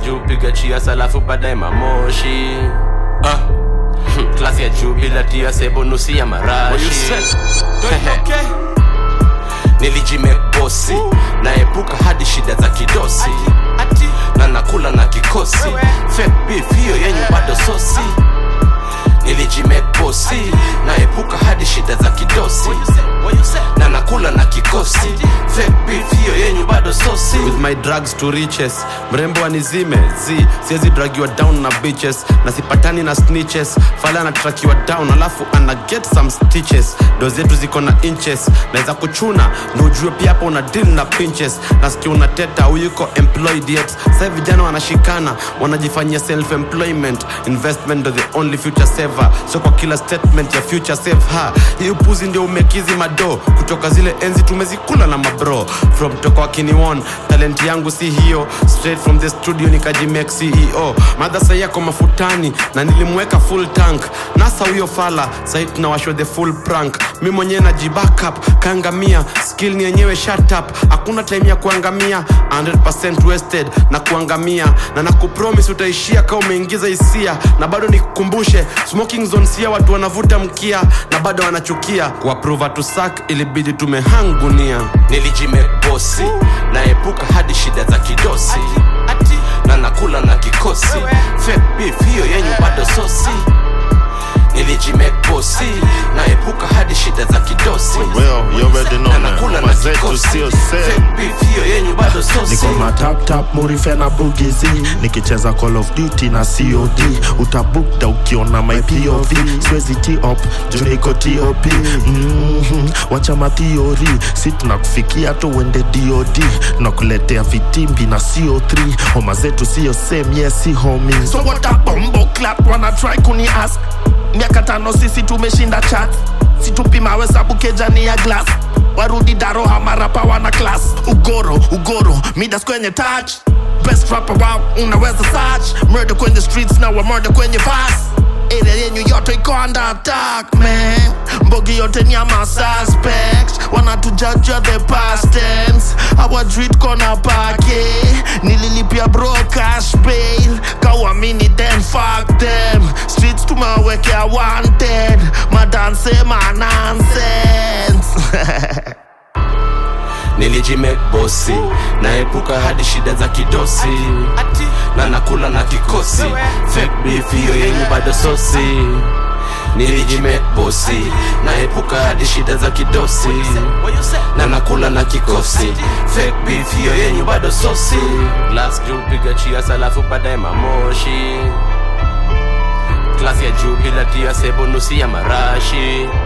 juu piga chias alafu baadaye mamoshi ah. hmm, klasi ya juu bila tia sebo nusi ya marashi nilijimebosi naepuka hadi shida za kidosi na nakula na kikosi fake beef hiyo yenyu bado sosi nilijimebosi naepuka hadi shida za kidosi na nakula na kikosi fake beef hiyo yenyu bado sosi with my drugs to riches mrembo anizime z siwezi dragiwa down na bitches na sipatani na snitches fala anatrakiwa down alafu ana get some stitches do zetu ziko na inches naweza kuchuna ndo ujue pia hapo una deal na pinches nasikia unateta uyuko employed yet sai vijana wanashikana wanajifanyia self employment investment ndo the only future saver so kwa kila statement ya future save ha hii upuzi ndio umekizi mado kutoka zile enzi tumezikula na mabro from toka wakiniwon talent yangu si hiyo straight from the studio nikajimake ceo madhasa yako mafutani na nilimweka full tank nasa huyo fala sahii tunawashwa the full prank mi mwenyewe najibackup kaangamia skill ni yenyewe shut up hakuna time ya kuangamia 100% wasted na kuangamia na nakupromis utaishia kama umeingiza hisia na bado nikukumbushe smoking zone sia watu wanavuta mkia na bado wanachukia kuaprova tusak ilibidi tumehangunia nilijimebosi naepuka hadi shida za kidosi na nakula na kikosi fake beef hiyo yenyu bado sosi nilijimebosi naepuka hadi shida za kidosi Well, you already know na man. nakula na Mama zetu kikosi sio fake same. beef hiyo yenyu bado sosi niko na tap tap murife na bugizi nikicheza call of duty na cod utabukta ukiona my pov siwezi top juu niko top mm-hmm. wacha mathiori si tunakufikia tu uende dod tunakuletea vitimbi na co3 homa zetu sio same yes si homi so what a bombo clat wana try kuni ask miaka tano sisi tumeshinda chat situpimawe sabu kejani ya glass warudi daro hamarapa wana class ugoro ugoro midas kwenye touch best rapper wow unaweza search murder kwenye streets na wa murder kwenye vas area yenyu yote iko under attack man mbogi yote ni ama suspect wanatujajua the past tense our street kona pake nililipia bro cash bail kawamini then fuck them streets tumewekea wanted madanse ma nonsense nilijimebosi naepuka hadi shida za kidosi na nakula na kikosi fake beef hiyo yenyu bado sosi nilijimebosi naepuka hadi shida za kidosi na nakula na kikosi fake beef hiyo yenyu bado sosi glass juu piga chias alafu baadaye mamoshi klasi ya juu bila tia sebo nusi ya marashi